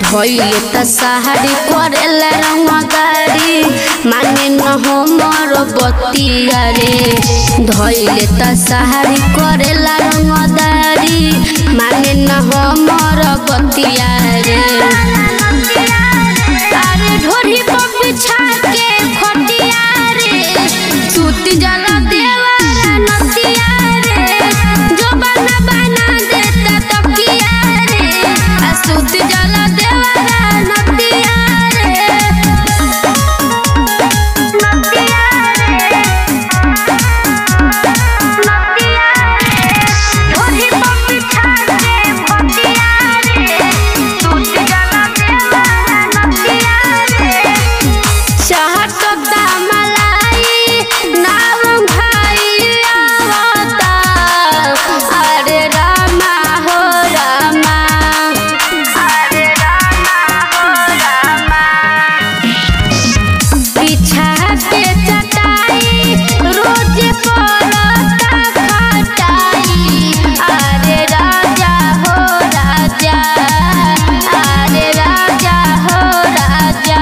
धोइले त सहारी करेला रंग गाड़ी माने न हमर बतिया रे धोइले त सहारी करेला रंग गाड़ी माने न हमर बतिया रे अरे ढोरी पर बिछा के खटिया रे सूत जला देवारा नतिया रे जो बना बना देता तकिया रे आ सूत जला देवारा नतिया रे नतिया रे नतिया रे ढोरी पर बिछा के खटिया रे सूत जला देवारा नतिया रे चाहत मलाई नाम भाई आवता अरे रामा हो रामा अरे रामा हो रामा बिछा के चटाई रोज पलता खटाई अरे राजा हो राजा अरे राजा हो राजा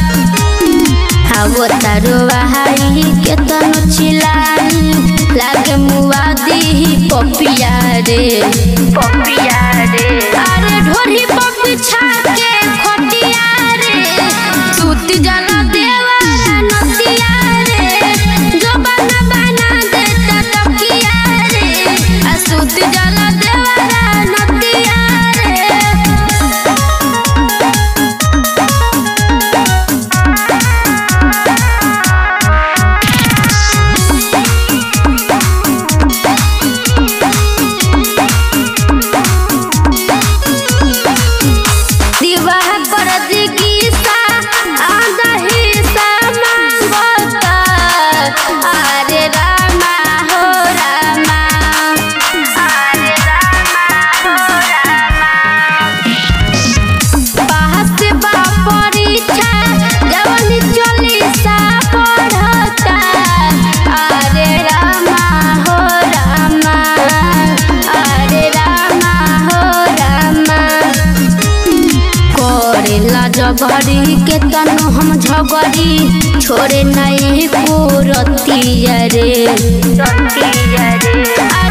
आवो तारो बहारी केतनो चिलाई लागे मुआदी पपिया रे पपिया रे अरे ढोरी पर बिछा के खटिया रे सूत जला देवारा नतिया रे जो बना बना देता तकिया रे आ सूत जला देवारा नतिया रे विवाह कर दिगीसा आदही सा मांगता अरे रामा हो रामा अरे रामा हो रामा पास बा परीक्षा जवनी चलीसा पढ़ता अरे रामा हो रामा अरे रामा हो रामा करेला जगरी के तनु हम झगरी छोड़े नहीं को रतिया रे रतिया रे